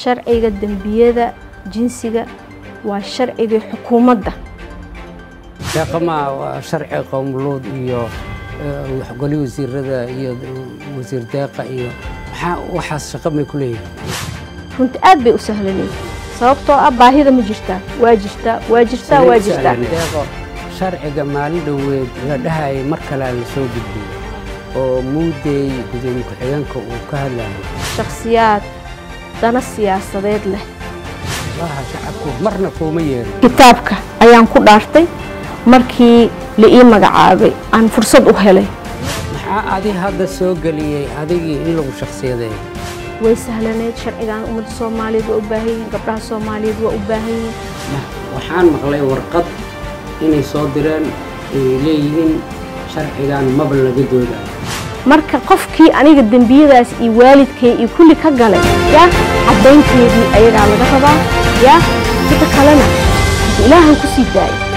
sharciga dembiyada jinsiga waa sharcigii xukuumadda deeqamaa waa sharci qowmuluud iyo goli wasiirada iyo wasiir deeqa iyo maxaa waxaas shaqa may ku leeyihin runti aad bay u sahlanay sababtoo ah baahida ma jirtaa waa jirtaa waa jirtaa waa jirtaa deeqo sharciga maalin dhoweed la dhahayay mar kalea la soo gudbiyey oo muudeey gudoomiye ku-xigeenka uu ka hadlayo shakhsiyaad dana siyaasadeed leh laha shacabku marna kuuma yeerin kitaabka ayaan ku dhaartay markii la ii magacaabay aan fursad u helay maxaa adi hadda soo geliyey adigii in lagu shakhsiyadeeyo way sahlaneyd sharcigan ummadda soomaaliyeed waa u baahan yihiin gabdhaha soomaaliyeed waa u baahan yihiin waxaan maqlay warqad inay soo direen ay leeyihiin sharcigan maba laga doodayo marka qofkii aniga dembiyadaas iyo waalidkay iyo kulli ka galay yaa caddaynteedii ayagaa laga rabaa yaa sida kalena ilaahan ku sii daayay